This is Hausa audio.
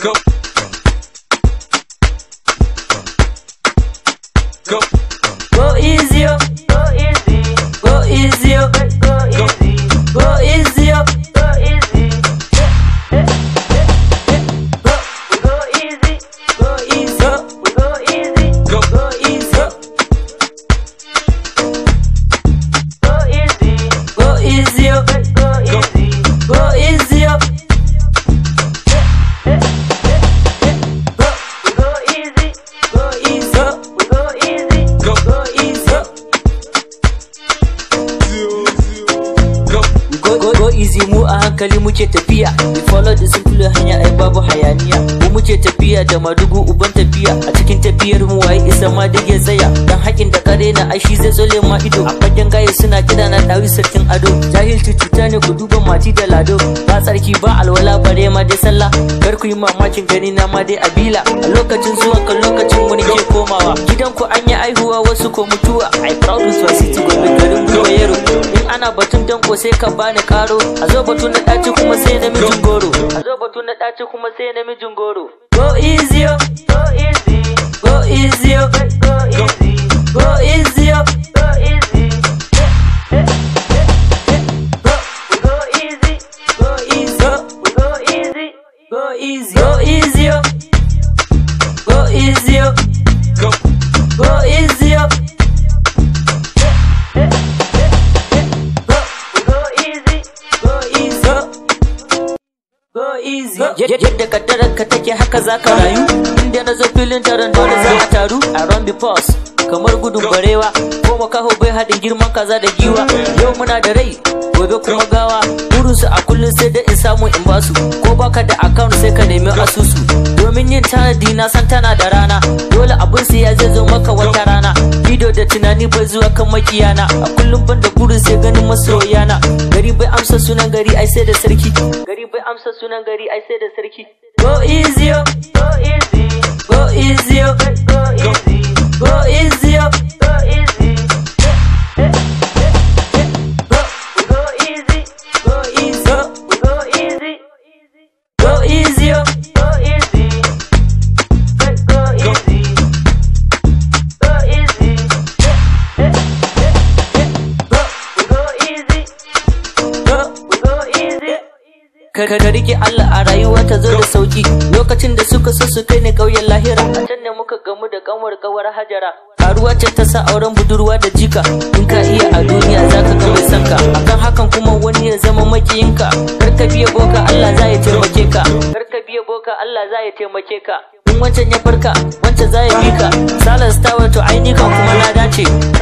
Go. Go. Go easy, oh. Go easy, go easy, oh. go easy, go easy, oh. go easy. Go, we go easy, go easy, oh. we go easy, Go. go easy, oh. go easy, go easy, oh. go easy. go easy, oh. Go, we go easy, go easy, oh. we go easy. Go. go easy, oh. Go. go go go easy mu a hankali muke tafiya we follow the simple hanya ai babu hayaniya mu muke tafiya da madugu uban tafiya a cikin tafiyar mu waye isa ma dige tsaya dan hakin da kare na ai shi zai tsole ma ido a fagen gaye suna kira na dawi sarkin ado jahilci cuta ne ku duba mati da lado ba tsarki ba alwala bare ma dai sallah kar ku yi mamakin gani na ma dai abila a lokacin zuwan kan lokacin mu nake komawa gidan ku an yi aihuwa wasu ko mutuwa i proud to city gobe garin mu yaro in ana batun danko sai ka bani karo a zo batu na ɗaci kuma sai namijin goro a zo batu na ɗaci kuma sai namijin goro go easy oh. Go easy, go easy oh. go easy, go easy oh. go easy. Go, we go easy, go easy oh. we go easy. go easy go easy oh. go easy oh. Go. go easy oh. Go, we go easy, go easy oh. go easy yadda kaddarar ka take haka za ka rayu inda na zo filin taron dole za a taru a run the pause kamar gudun barewa ko makaho bai haɗin girman kaza da giwa yau muna da rai gobe kuma gawa burinsu a kullum sai da in samu in basu ko baka da account sai ka nemi asusu domin yin tanadi na san tana da rana dole abin siya zai zo maka wata rana ido da tunani bai zuwa kan makiyana a kullum ban da burin sai ganin masoyana gari bai amsa sunan gari ai sai da sarki gari bai amsa sunan gari ai sai da sarki go easy oh. go easy, go easy oh. go easy, go easy oh. go easy. Go, we go easy, go easy oh. we go easy, go easy oh. go easy. Go easy, go easy. Go, we go easy, go we go easy. ka ka rike Allah a rayuwa ta zo da sauki lokacin da suka so su kai ni ƙauyen lahira a can ne muka gamu da kanwar kawar hajara karuwa ce ta sa auren budurwa da jika in ka iya a duniya zaka ga mai sanka akan hakan kuma wani ya zama makiyinka kar ka biya boka Allah za ya taimake ka kar ka biya boka Allah za ya taimake ka in wancan ya farka wancan za ya bi ka salas ta wato ainihin kuma na dace